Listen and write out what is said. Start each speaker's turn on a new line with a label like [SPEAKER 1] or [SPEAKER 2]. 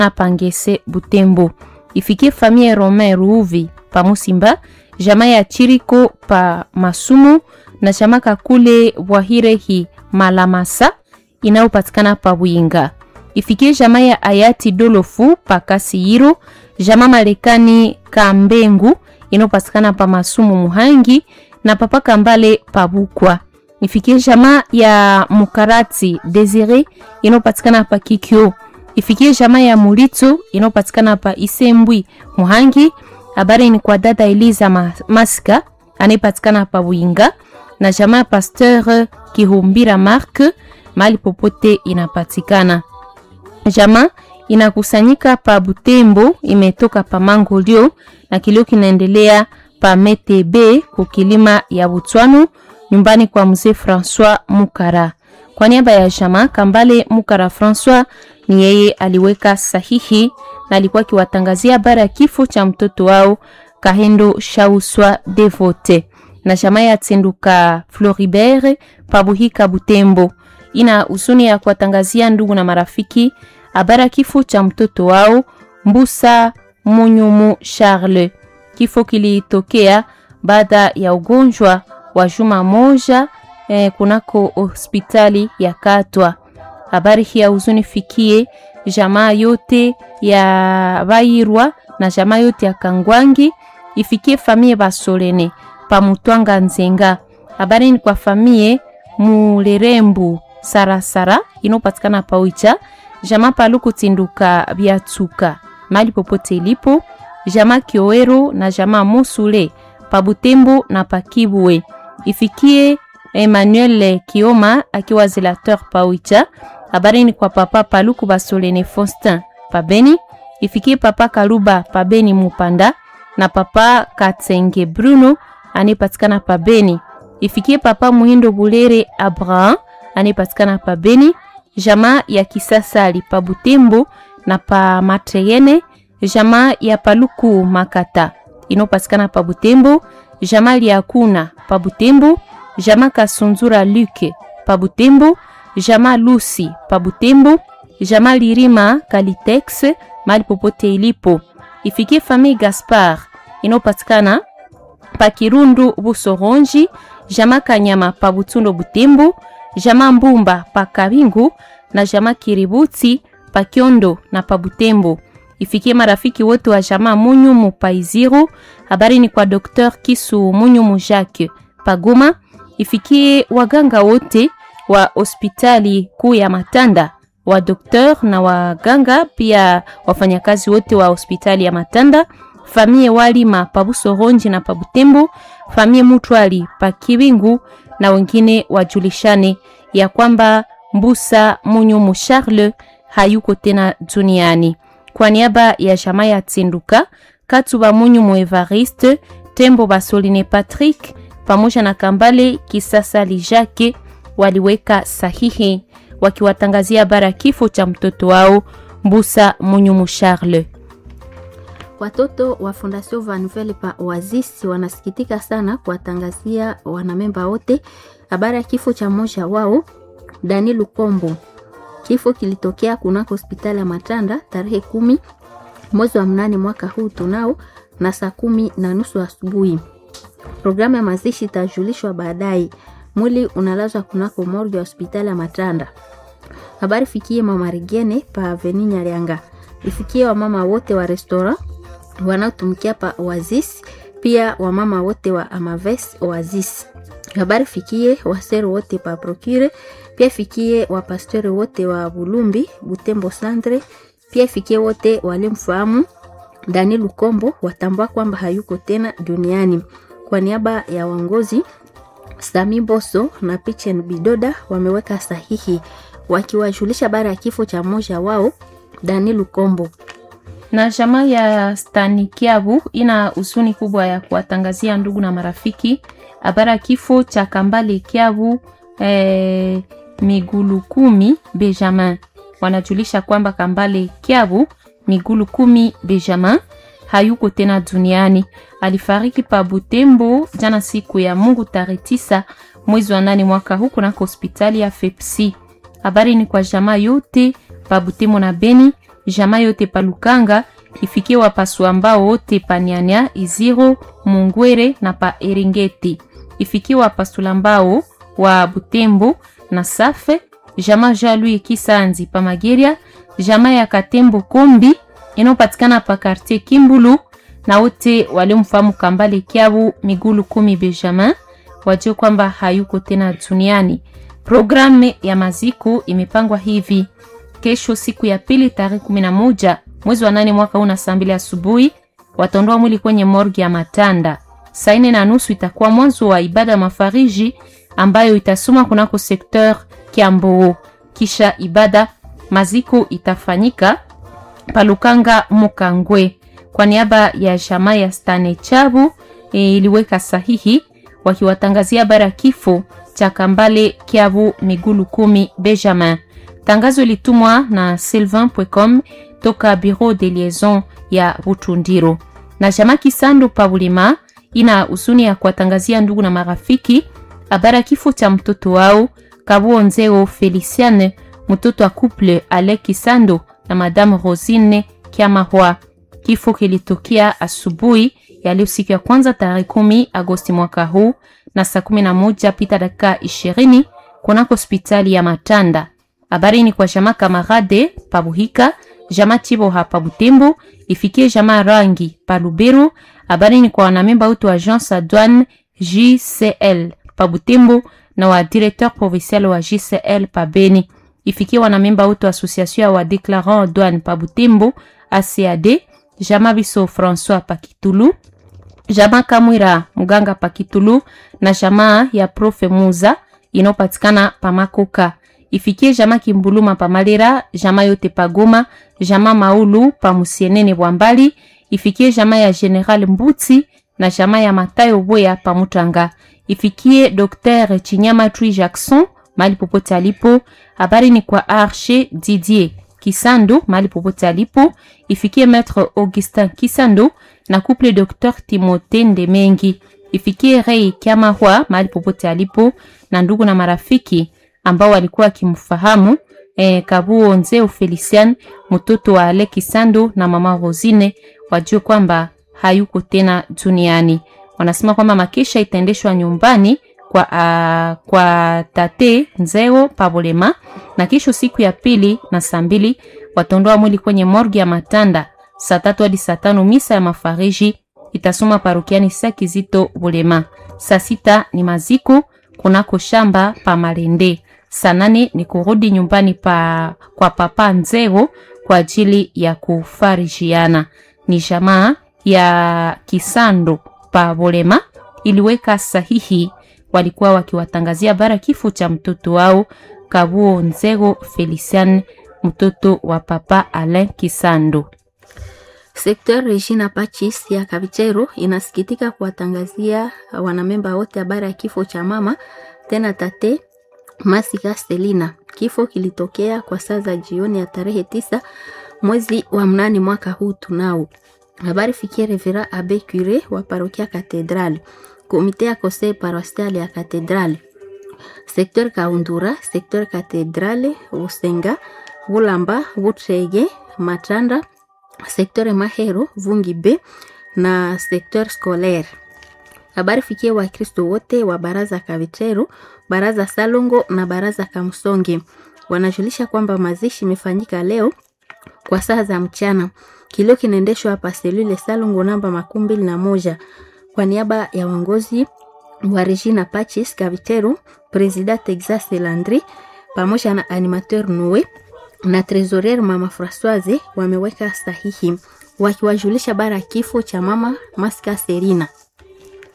[SPEAKER 1] hapa Ngese Butembo. Ifikie famille Romain Ruuvi pa Musimba, jamaa ya Chiriko pa Masumu na jamaa Kakule Bwahirehi Malamasa inayopatikana pa Bwinga. Ifikie jamaa ya Hayati Dolofu pa Kasiyiro, jamaa Marekani Kambengu inayopatikana pa Masumu Muhangi na papa Kambale pa Bukwa. Ifikie jamaa ya Mukarati Desire inayopatikana pa Kikyo. Ifikie jamaa ya Mulito inayopatikana pa Isembwi Muhangi. Habari ni kwa dada Eliza Maska anayepatikana pa Winga na jamaa ya Pasteur Kihumbira Mark mahali popote inapatikana. Jamaa inakusanyika pa Butembo, imetoka pa Mangolio na kilio kinaendelea pa Metebe kukilima ya Butwanu nyumbani kwa mzee Francois Mukara. Kwa niaba ya jamaa Kambale Mukara Francois ni yeye aliweka sahihi na alikuwa akiwatangazia habari ya kifo cha mtoto wao Kahendo Shauswa Devote na jamaa ya Tsenduka Floribert Pabuhika Butembo. Ina huzuni ya kuwatangazia ndugu na marafiki habari ya kifo cha mtoto wao Mbusa Munyumu Charles. Kifo kilitokea baada ya ugonjwa wa juma moja eh, kunako hospitali ya Katwa. Habari hii ya huzuni fikie jamaa yote ya Bairwa na jamaa yote ya Kangwangi, ifikie famie Basolene pamutwanga Nzenga. Habari ni kwa famie Mulerembu Sarasara inopatikana Pawicha, jamaa Paluku Tinduka Biatuka mali popote ilipo, jamaa Kiowero na jamaa Musule Pabutembo na Pakibwe. Ifikie Emmanuel Kioma akiwa zelateur Pawicha. Habari ni kwa papa Paluku Basolene Faustin Pabeni. Ifikie papa Kaluba Pabeni Mupanda na papa Katsenge Bruno anayepatikana Pabeni. Ifikie papa Muhindo Bulere Abraham anayepatikana Pabeni. Jamaa ya kisasa ali pa Butembo na pa Matreyene. Jamaa ya Paluku Makata inopatikana pa Butembo. Jamaa ya Kuna pa Butembo. Jamaa Kasunzura Luke pa Butembo. Jamaa Lucy pa Butembo. Jamaa Lirima Kalitex mali popote ilipo. Ifikie famille Gaspard inopatikana pa Kirundu Busoronji. Jamaa Kanyama pa Butundo Butembo. Jamaa Mbumba pa Kabingu na jamaa Kiributi pa Kyondo na pa Butembo. Ifikie marafiki wote wa jamaa Munyumu pa Iziro. Habari ni kwa Dr. Kisu Munyumu Jacques pa Goma. Ifikie waganga wote wa hospitali kuu ya Matanda, wa doktor na waganga, pia wafanyakazi wote wa hospitali ya Matanda, famie Walima pa Busoronji na pa Butembo, famie Mutwali pa Kibingu na wengine wajulishane ya kwamba Mbusa Munyumu Charles hayuko tena duniani. Kwa niaba ya jamaa ya Tsinduka, Katuba Munyumu Evariste, Tembo Basoline Patrick pamoja na Kambale Kisasa Lijake waliweka sahihi wakiwatangazia habari ya kifo cha mtoto wao Mbusa Munyumu Charles.
[SPEAKER 2] Watoto wa Fondation Van Nouvelle pa Oasis wanasikitika sana kuwatangazia wanamemba wote habari ya kifo cha mmoja wao Dani Lukombo. Kifo kilitokea kunako hospitali ya Matanda tarehe kumi mwezi wa mnane mwaka huu tunao na saa kumi na nusu asubuhi. Programu ya mazishi itajulishwa baadaye. Mwili unalazwa kunako morgue ya hospitali ya Matanda. Habari fikie mama Rigene pa Aveni Nyarianga, ifikie wamama wote wa restaurant wanaotumikia pa Oasis, pia wamama wote wa Amaves Oasis. Habari fikie waseru wote pa Procure, pia fikie wapastori wote wa Bulumbi Butembo Centre, pia fikie wote walimfahamu Dani Lukombo, watambua kwamba hayuko tena duniani. Kwa niaba ya uongozi Sami Boso na Pichen Bidoda wameweka sahihi wakiwajulisha habari ya kifo cha mmoja wao Dani Lukombo.
[SPEAKER 1] Na jamaa ya Stanikiabu ina huzuni kubwa ya kuwatangazia ndugu na marafiki habari ya kifo cha Kambale Kiabu eh, migulu kumi Benjamin. Wanajulisha kwamba Kambale Kiabu migulu kumi Benjamin hayuko tena duniani. Alifariki pa Butembo jana siku ya Mungu tarehe tisa mwezi wa nane mwaka huu kunako hospitali ya Fepsi. Habari ni kwa jamaa yote pa Butembo na Beni, jamaa yote pa Lukanga, ifikie wapasu ambao wote pa Nyanya, Iziro, Mungwere na pa Eringeti, ifikie wapasula ambao wa Butembo na Safe, jamaa Jalui Kisanzi pa Mageria, jamaa ya Katembo Kombi inayopatikana pa Quartier Kimbulu na wote waliomfahamu Kambale Kiabu Migulu Kumi Benjamin wajue kwamba hayuko tena duniani. Programu ya maziko imepangwa hivi: kesho siku ya pili tarehe kumi na moja mwezi wa nane mwaka huu na saa mbili asubuhi wataondoa mwili kwenye morgi ya Matanda. Saa nne na nusu itakuwa mwanzo wa ibada ya mafariji ambayo itasoma kunako sekteur Kiamboo. Kisha ibada maziko itafanyika Palukanga Mukangwe. Kwa niaba ya jamaa ya Stane Chabu e, iliweka sahihi wakiwatangazia habari ya kifo cha Kambale Kiabu Migulu Kumi Benjamin. Tangazo litumwa na sylvain.com toka Bureau de Liaison ya Butundiro. Na jamaa Kisando Pabulima ina husuni ya kuwatangazia ndugu na marafiki habari ya kifo cha mtoto wao Kabuonzeo Feliciane, mtoto wa couple Ale Kisando na Madame Rosine Kiamahwa. Kifo kilitokea asubuhi ya leo siku ya kwanza tarehe kumi Agosti mwaka huu na saa kumi na moja pita dakika ishirini kunako hospitali ya Matanda. Habari ni kwa jamaa Kamarade Pabuhika, jamaa Chiboha Pabutembo, ifikie jamaa Rangi Paluberu. Habari ni kwa wanamemba wote wa agence douane JCL Pabutembo na wa directeur provincial wa JCL Pabeni, ifikie wanamemba wote wa association ya wa declarant douane Pabutembo ACAD, jamaa Biso François Pakitulu jamaa Kamwira mganga Pakitulu na jamaa ya Profe Muza inayopatikana Pamakoka. Ifikie jamaa Kimbuluma Pamalera, jamaa yote Pagoma, jamaa Maulu Pamusienene Bwambali. Ifikie jamaa ya General Mbuti na jamaa ya Matayo Boya Pamutanga. Ifikie Dr Chinyama Tui Jackson mali popote alipo. Habari ni kwa Arche Didier Kisando mali popote alipo. Ifikie Maître Augustin Kisando na couple Dr Timothée Ndemengi. Ifikie Rei Kiamahwa mahali popote alipo na ndugu na marafiki ambao walikuwa wakimfahamu eh, Kabuo Nzeo Felician mtoto wa Ale Kisando na mama Rosine wajue kwamba hayuko tena duniani. Wanasema kwamba makesha itaendeshwa nyumbani kwa, uh, kwa tate Nzeo Pabolema na kesho siku ya pili na saa mbili wataondoa mwili kwenye morgi ya Matanda saa tatu hadi saa tano misa ya mafariji itasoma parokiani Sakizito Bulema. Saa sita ni maziko kunako shamba pa Malende. Saa nane ni kurudi nyumbani pa, kwa papa Nzero kwa ajili ya kufarijiana. Ni jamaa ya Kisando pa Bulema iliweka sahihi, walikuwa wakiwatangazia bara kifo cha mtoto wao Kabuo Nzero Felician, mtoto wa papa Alain Kisando.
[SPEAKER 2] Sekter Regina Pachis ya Kavichero inasikitika kuwatangazia wanamemba wote habari ya kifo cha mama tena tate Masika Stelina. Kifo kilitokea kwa saa za jioni ya tarehe tisa mwezi wa mnane mwaka huu tunao. Habari fikie Revera Abe Cure wa parokia Katedrali, komite ya conseil paroissial ya Katedrali, sekter Kaundura, sekter Katedrali, Usenga, Bulamba, Butrege, Matanda sekteur Mahero Vungi B na sekteur scolaire. Habari fikie Wakristo wote wa baraza Kavitero, baraza Salongo na baraza Kamsonge wanajulisha kwamba mazishi imefanyika leo kwa saa za mchana. Kilio kinaendeshwa hapa selule Salongo namba makumi mbili na moja kwa niaba ya uongozi wa Regina Pachis Kavitero, President Texas Landry pamoja na animateur Noe na trésorier mama Françoise wameweka sahihi wakiwajulisha bara kifo cha mama Maska Serina.